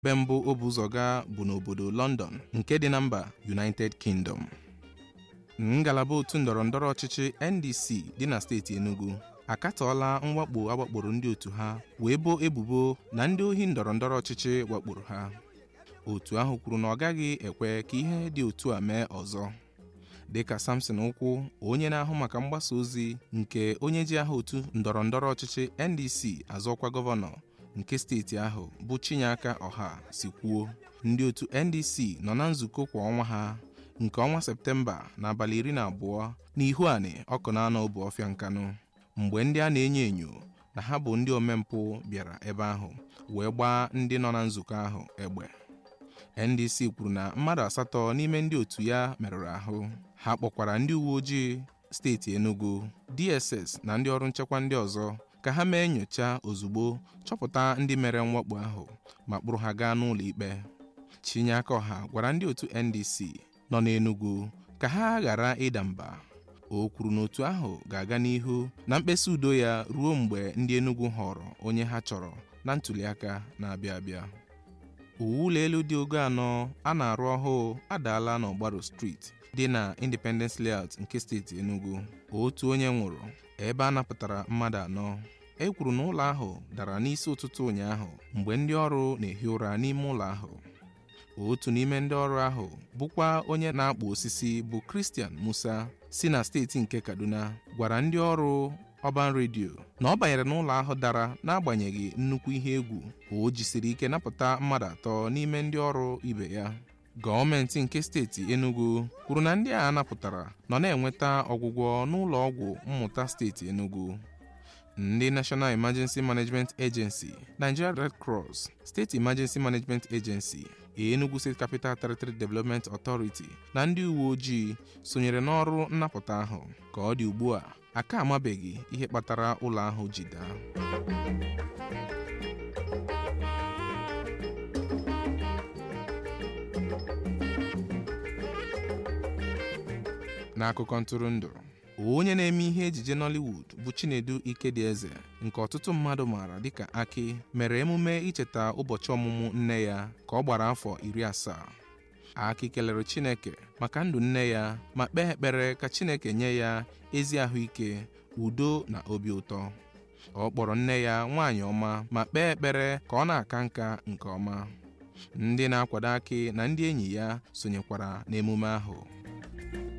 Ebe mbụ o bu ụzọ gaa bụ n'obodo London nke dị na mba United Kingdom. Ngalaba otu ndọrọndọrọ ọchịchị NDC dị na steeti Enugu akatọọla mwakpo awakporo ndị otu ha wee boo ebubo na ndị ohi ndọrọndọrọ ọchịchị wakporo ha. Otu ahụ kwuru na ọ gaghị ekwe ka ihe dị otu a mee ọzọ. Dịka Samson Ụkwụ, onye na-ahụ maka mgbasa ozi nke onye ji aha otu ndọrọndọrọ ọchịchị NDC azọkwa gọvanọ nke steeti ahụ bụ Chinyeaka Ọha si kwuo, ndị otu NDC nọ na nzukọ kwa ọnwa ha nke ọnwa Septemba n'abalị iri na abụọ n'Ihuani Ọkụnanọ Obuọfịa Nkanụ mgbe ndị a na-enyo enyo na ha bụ ndị omempụ bịara ebe ahụ wee gbaa ndị nọ na nzukọ ahụ egbe. NDC kwuru na mmadụ asatọ n'ime ndị otu ya merụrụ ahụ. Ha kpọkwara ndị uwe ojii steeti Enugu, DSS na ndị ọrụ nchekwa ndị ọzọ ka ha mee nnyocha ozugbo chọpụta ndị mere mwakpo ahụ ma kpụrụ ha gaa n'ụlọ ikpe. Chinyeaka Ọha gwara ndị otu NDC nọ n'Enugu ka ha ghara ịda mba. O kwuru na otu ahụ ga-aga n'ihu na mkpesa udo ya ruo mgbe ndị Enugu họrọ onye ha chọrọ na ntụliaka na-abịa abịa. Uwe ụlọ elu dị ogo anọ a na-arụ ọhụụ adaala n'Ọgbaro Street dị na Independence Layout nke steeti Enugu. Otu onye nwụrụ ebe a napụtara mmadụ anọ. E kwuru na ụlọ ahụ dara n'isi ụtụtụ ụnyaahụ mgbe ndị ọrụ na-ehi ụra n'ime ụlọ ahụ. Otu n'ime ndị ọrụ ahụ bụkwa onye na-akpụ osisi bụ Christian Musa si na steeti nke Kaduna gwara ndị ọrụ Ọban redio na ọ banyere n'ụlọ ahụ dara n'agbanyeghị nnukwu ihe egwu o jisiri ike napụta mmadụ atọ n'ime ndị ọrụ ibe ya. Gọọmenti nke steeti Enugu kwuru na ndị a napụtara nọ na-enweta ọgwụgwọ n'ụlọ ọgwụ mmụta steeti Enugu. Ndị National Emergency Management Agency, Nigeria Red Cross, State Emergency Management Agency, Enugu State Capital Territory Development Authority na ndị uwe ojii sonyere n'ọrụ nnapụta ahụ. Ka ọ dị ugbu a, aka amabeghị ihe kpatara ụlọ ahụ ji daa. N'akụkọ ntụrụndụ onye na-eme ihe ejije Nollywood bụ Chinedu Ikedieze nke ọtụtụ mmadụ maara dịka Aki mere emume icheta ụbọchị ọmụmụ nne ya ka ọ gbara afọ iri asaa. Aki kelere Chineke maka ndụ nne ya ma kpee ekpere ka Chineke nye ya ezi ahụike, udo na obi ụtọ. Ọ kpọrọ nne ya nwaanyị ọma ma kpee ekpere ka ọ na-aka nka nke ọma. Ndị na-akwado Aki na ndị enyi ya sonyekwara n'emume ahụ.